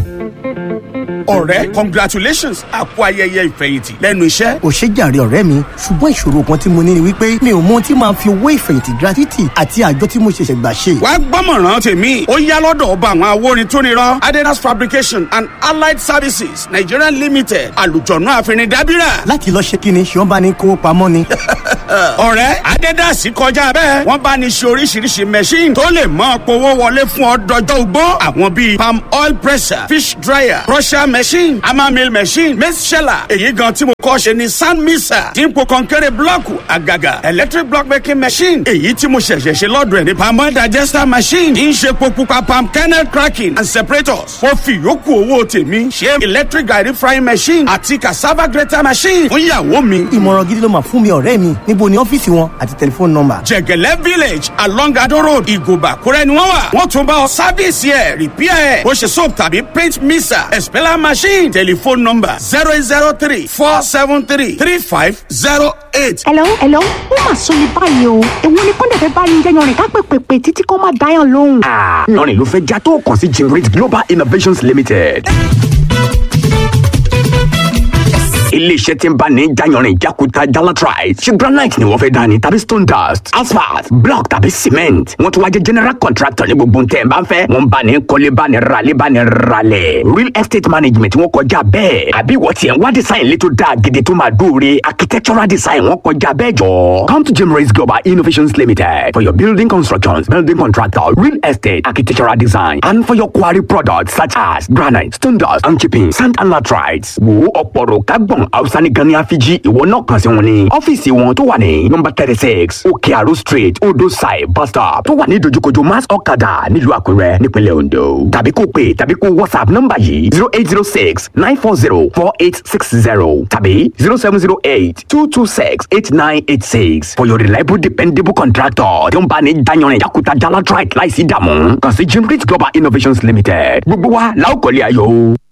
ọ̀rẹ́ congratulations àpò ayẹyẹ ìfẹ̀yìntì lẹ́nu iṣẹ́. ò ṣe jàre ọ̀rẹ́ mi ṣùgbọ́n ìṣòro kan tí mo ní ni wípé mi ò mọ ohun tí màá fi owó ìfẹ̀yìntì gratuity àti àjọ tí mo ṣẹ̀ṣẹ̀ gbà ṣe. wàá gbọ́mọ̀ràn tèmi ó yá lọ́dọ̀ ọba àwọn awórin tó nírọ́ adedas fabrication and allied services nigeria limited àlùjọ̀nù àfihàn dábìrà. láti lọ ṣe kíni ṣé wọn bá ní kówó pamọ́ ni. ọ̀rẹ́ adedas kọjá bẹ́ẹ̀ wọ́n bá ní ṣe oríṣiríṣi machine tó lè mọ́ powó wọlé fún ọ dọjọ́ ugbó àwọn bíi palm oil presser fish dryer crusher machine hammer mill machine maize sheller èyí gan tí mo kọ́ ṣe ni sand mixer dípò kọ́ńkẹ́rẹ́ blọ́ọ̀kù àgàgà electric block making machine èyí tí mo ṣẹ̀ṣẹ̀ ṣe lọ́dọ̀ ẹ̀ ní palm oil digester machine ń ṣe epo pupa palm kernel cracking and separators mo fi ìyókù owó tèmi ṣe electric garri frying machine àti cassava grater machine fún ìyàwó mi. ìmọ̀ràn gidi ló máa fún mi ọ̀rẹ́ mi níbo ni ọ́fíìsì wọn àti tẹlifóònù nọ́mbà. jẹgẹlẹ village along ado road ìgòbà kúrẹ́ ni wọ́n wà wọ́n tún bá ọ sáfíìsì ẹ̀ rìpíà ẹ̀ ó ṣe soap tàbí paint mixer expeller machine telephone number zero eight zero three four seven three three five zero eight. hello hello ó mà sọ ní báyìí o èwo ni kọ́ńdẹ̀ fẹ́ bá yín jẹ́ yanrìn ká pèpèpè títí kó má dáyàn lóhùn. lọ́rìn ló fẹ́ já tó kàn sí Generate Global Innovations Limited. iléeṣẹ́ tí ń bá ní jayanrin jakuta jalatrite ṣe granite ni wọ́n fẹ́ dání tàbí stone dust asphalt block tàbí cement wọ́n tún wá jẹ́ general contractor ní gbogbo ntẹ̀ bá ń fẹ́ wọ́n bá ní kọ́lé bá ní ralé bá ní ralẹ̀ real estate management wọ́n kọjá bẹ́ẹ̀ àbí wọ́n tiẹ̀ ń wá design létò dáa gidi tó máa dóore architectural design wọ́n kọjá bẹ́ẹ̀ jọ. come to Jimrace Global Innovations Limited for your building constructions building contractor real estate architectural design and for your quarry products such as granite stone dust and chipping sand and latrites wo ọ̀pọ̀rọ̀ kágbọ̀n hausa ní gan ní àfijì ìwọ náà kàn sí wọn ní ọ́fíìsì wọn tó wà ní nọ́mbà thirty six òkè àrò street odò side bus stop tó wà ní ìdojúkojú mass ọ̀kadà nílùú àkúrẹ́ nípínlẹ̀ ondo tàbí kó pè tàbí kó whatsapp nọ́mbà yìí zero eight zero six nine four zero four eight six zero tàbí zero seven zero eight two two six eight nine eight six for your reliable dependable contractor tí ó ń bá ní dayanrin yakuta jalatrite láìsí ìdààmú kàn sí Jimrit Global Innovations Limited gbogbo wa la ó kọ́lé ayọ̀ o.